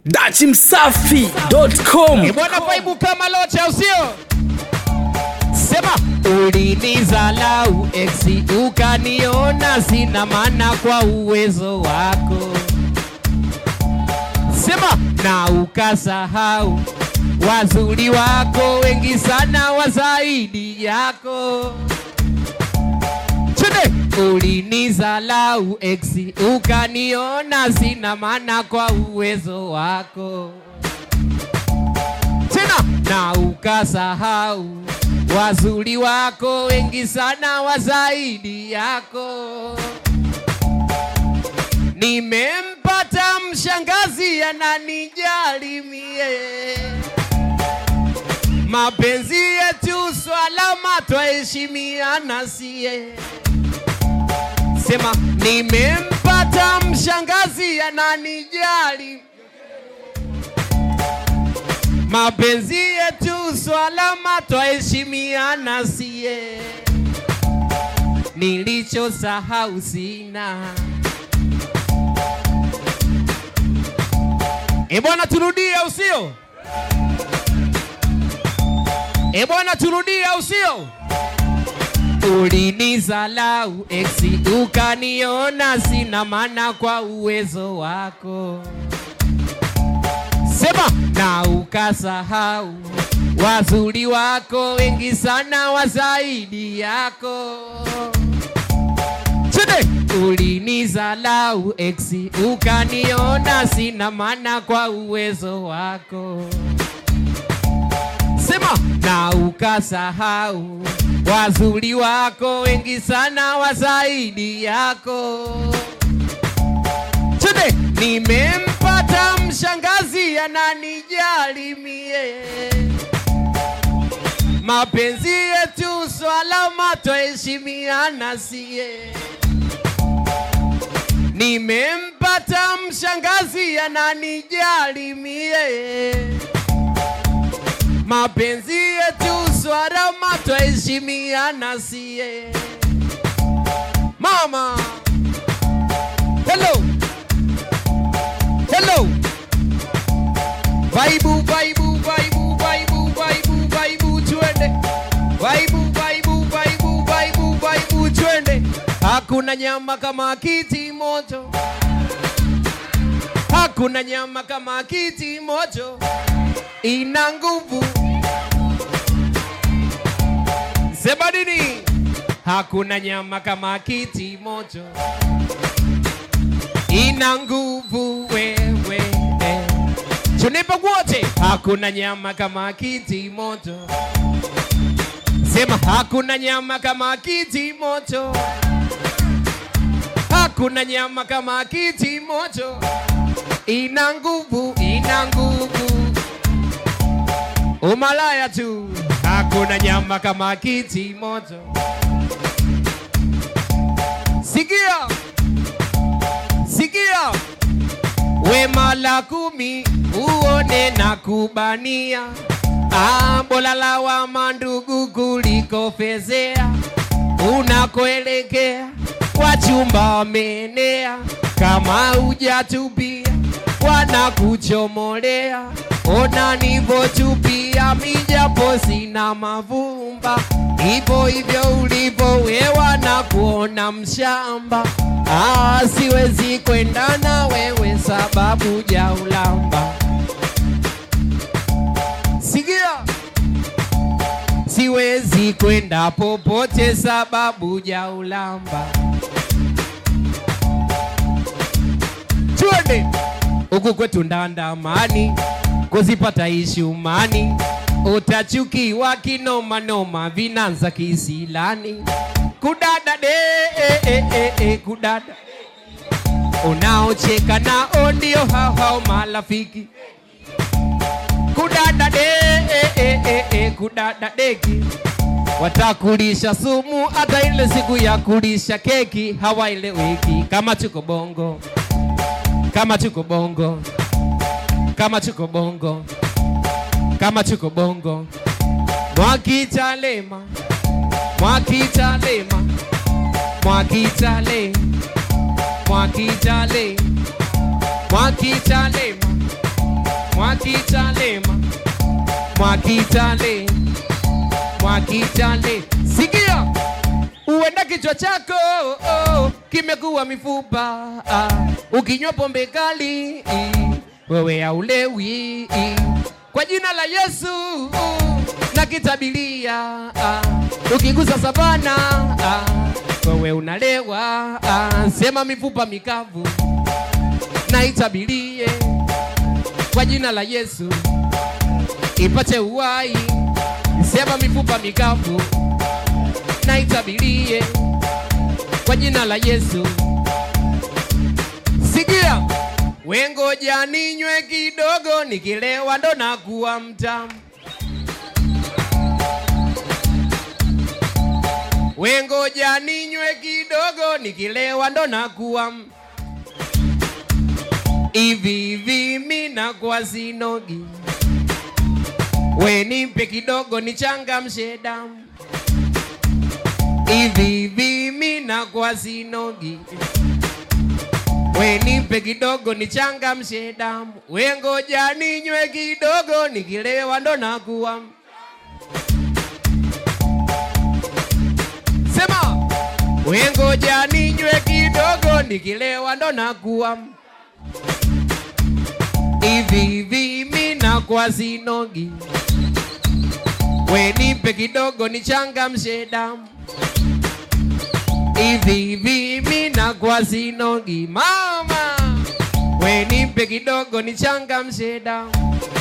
dachimsafi.com bwana vaibu kama locha usio sema ulinizalau eksi ukaniona sina maana kwa uwezo wako sema na ukasahau wazuri wako wengi sana wa zaidi yako Chende ulinizalau eksi ukaniona sina maana kwa uwezo wako tena na ukasahau wazuri wako wengi sana wa zaidi yako. Nimempata mshangazi ananijali mie, mapenzi yetu swalama twaheshimiana sie. Sema nimempata mshangazi ananijali mapenzi yetu swalama twaheshimiana sie, nilichosahau sina. E bwana, turudie au sio? E bwana, turudie au sio? Ulinizalau eksi ukaniona sina maana kwa uwezo wako sema na ukasahau wazuri wako wengi sana wa zaidi yako Chede ulinizalau eksi ukaniona sina maana kwa uwezo wako sema na ukasahau wazuri wako wengi sana wa zaidi yako Chede nimempata mshangazi ananijali mie, mapenzi yetu swalama twaheshimiana sie. Nimempata mshangazi ananijali mie, mapenzi yetu swalama twaheshimiana sie. Mama, hello hello vaibu vaibu vaibu vaibu vaibu vaibu twende vaibu vaibu vaibu vaibu vaibu twende hakuna nyama kama kiti moto hakuna nyama kama kiti moto ina nguvu sema nini hakuna nyama kama kiti moto ina nguvu wewe tunipe wote hakuna nyama kama kiti moto sema hakuna nyama kama kiti moto hakuna nyama kama kiti moto ina nguvu ina nguvu umalaya tu hakuna nyama kama kiti moto sikia sikia wema la kumi uone na kubania ambola la wama ndugu kuliko fezea unakoelekea wachumba wamenea kama hujatubia wanakuchomolea ona nivotupia mijapo sina mavumba hivyo hivyo ulivyo wewa na kuona mshamba Ah, siwezi kwenda na wewe sababu ja ulamba. Sikia, siwezi kwenda popote sababu ja ulamba. Twende huku kwetu ndandamani, kuzipata ishumani, utachukiwa kinomanoma, vinanza kisilani kudada de e, e, e, e, kudada unaocheka nao ndio hao hao marafiki kudada de e, e, e, e, kudada deki watakulisha sumu hata ile siku ya kulisha keki hawaeleweki kama tuko bongo kama tuko bongo kama tuko bongo kama tuko bongo mwakitalema Mwakitalema, Mwakitale, Mwakitale, Mwakitalema, Mwakitale, Mwakitale, sikia uenda kichwa chako oh, kimekuwa mifupa ah, ukinywa pombe kali i, wewe haulewi i, kwa jina la Yesu uh, na kitabilia ah, ukigusa sabana ah, wewe unalewa ah, sema mifupa mikavu na itabilie kwa jina la Yesu ipate uhai, sema mifupa mikavu na itabilie kwa jina la Yesu. Sikia, wengoja ninywe kidogo, nikilewa ndo nakuwa mtamu. Wengoja ninywe kidogo, nikilewa ndo nakuwa m- hivi hivi, mi nakuwa sinogi. We nipe kidogo, nichangamshe damu hivi hivi mi nakuwa sinogi, we nipe kidogo nichangamshe damu, we ngoja ninywe kidogo, nikilewa ndo nakuwa sema, we ngoja ninywe kidogo, nikilewa ndo nakuwa hivi hivi mi nakuwa sinogi, we nipe kidogo nichangamshe damu hivi hivi mi nakuwa sinogi mama, we nipe kidogo nichangamshe damu